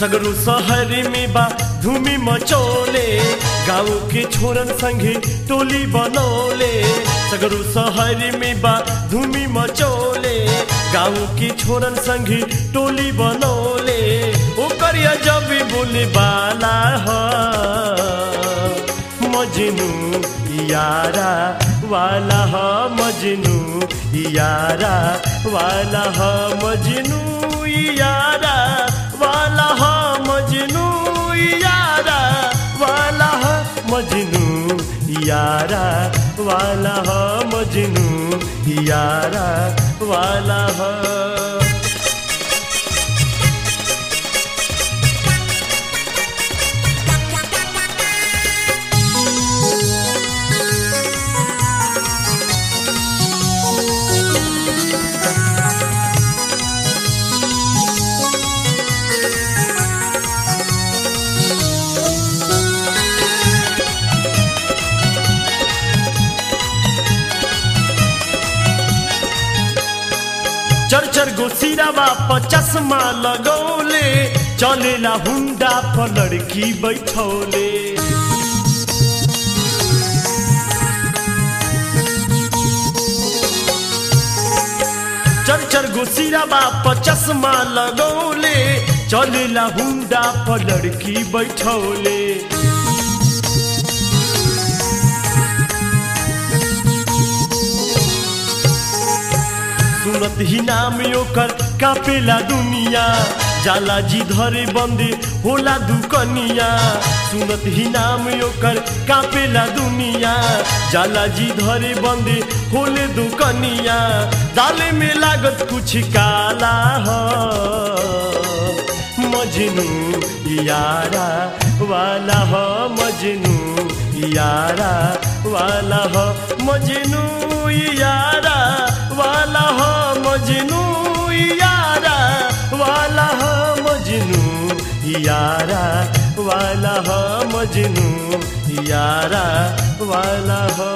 सगरो शहर में बा धूमि मचोले गाँव के छोरन संगे टोली बनौले सगरो शहर में बा धूमि मचोले गाँव के छोरन संगे टोली बनौले ओकर जब बोले बाला ह मजनू यारा वाला ह मजनू यारा वाला ह मजनू यारा वाला ह मजनू यारा वाला ह मजनू यारा वाला ह मजनू यारा वाला ह चर चर गो सिरावा पर चश्मा लगौले चलेला हुंडा पर लड़की बैठौले चर चर गो सिरावा पर चश्मा लगौले चलेला हुंडा पर लड़की बैठौले सुनत ही नाम ओकर कापेला दुनिया जाला जी धरे बंदे होला दुकनिया सुनत ही नाम ओकर कापेला दुनिया जाला जी धरे बंदे होले दुकनिया दाले में लागत कुछ काला ह मजनू यारा वाला ह मजनू यारा वाला ह मजनू यारा वाला ह मजनू यारा वाला ह मजनू यारा वाला ह मजनू यारा वाला ह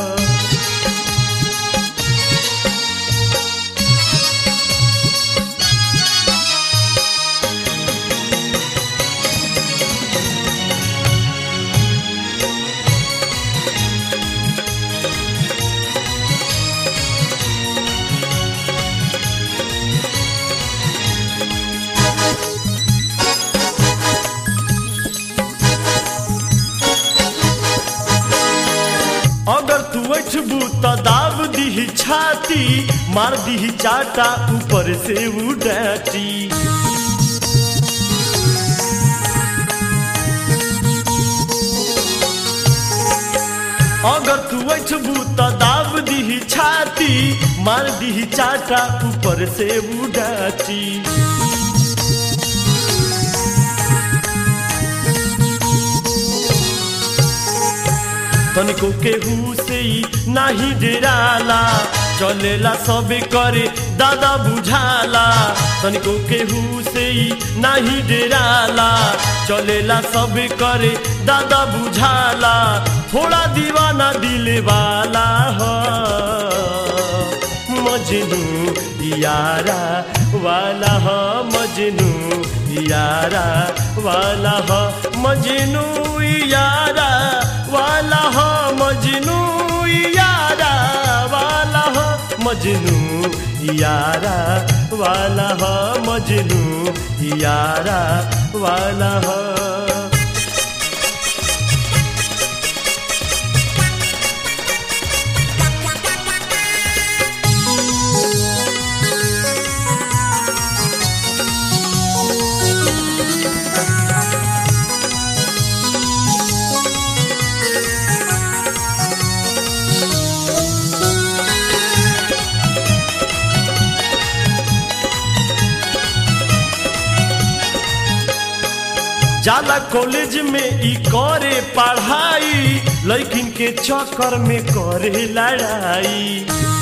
अगर तू अठबू त दाब दीही छाती मार दीही चाटा ऊपर से उडाटी अगर तू अठबू त दाब दीही छाती मार दीही चाटा ऊपर से उडाटी तनिको केहू से ही नाही डेराला चलेला सबे करे दादा बुझाला तनिको केहू से ही नाही डेराला चलेला सबे करे दादा बुझाला थोड़ा दीवाना दिले वाला हो मजनू यारा वाला हो मजनू यारा वाला हो मजनू यारा वाला हो मजनू यारा वाला हो मजनू यारा वाला हो मजनू यारा वाला हो जाला कॉलेज में ई करे पढ़ाई लड़किन के चक्कर में करे लड़ाई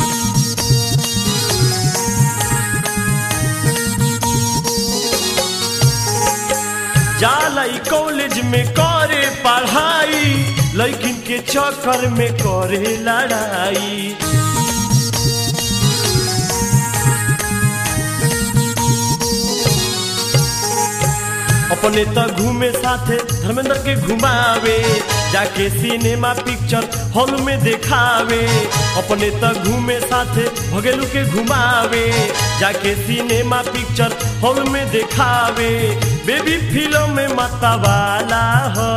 जाला ई कॉलेज में करे पढ़ाई लड़किन के चक्कर में करे लड़ाई अपने त घूमे साथे धर्मेंद्र के घुमावे जाके सिनेमा पिक्चर हॉल में देखावे अपने त घूमे साथे भगेलू के घुमावे जाके सिनेमा पिक्चर हॉल में देखावे बेबी फिल्म में मतवाला हो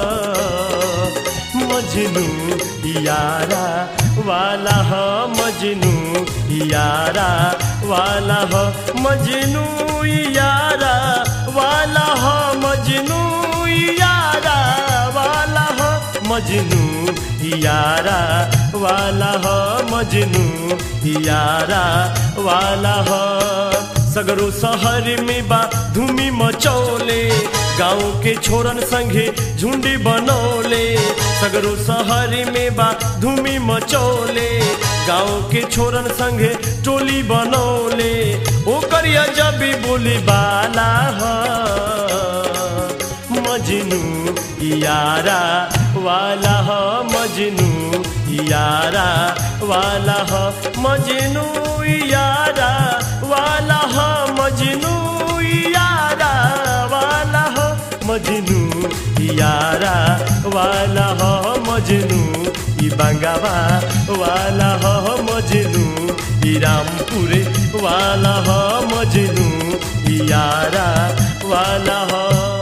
मजनू यारा वाला ह मजनू यारा वाला ह मजनू यारा वाला ह मजनू यारा वाला ह मजनू यारा वाला ह मजनू यारा वाला ह सगरो शहर में बा धूमी मचौले गाँव के छोरन संगे झुंडी बनौले सगरो शहर में बा धूमी मचौले गाँव के छोरन संगे टोली बनौले ओकर जब बोली बाला ह मजनू यारा वाला ह मजनू यारा वाला ह मजनू यारा वाला ह मजनू यारा वाला ह मजनू यारा वाला ह मजनू ई बंगावा वाला ह मजनू ई रामपुरे वाला ह मजनू यारा वाला ह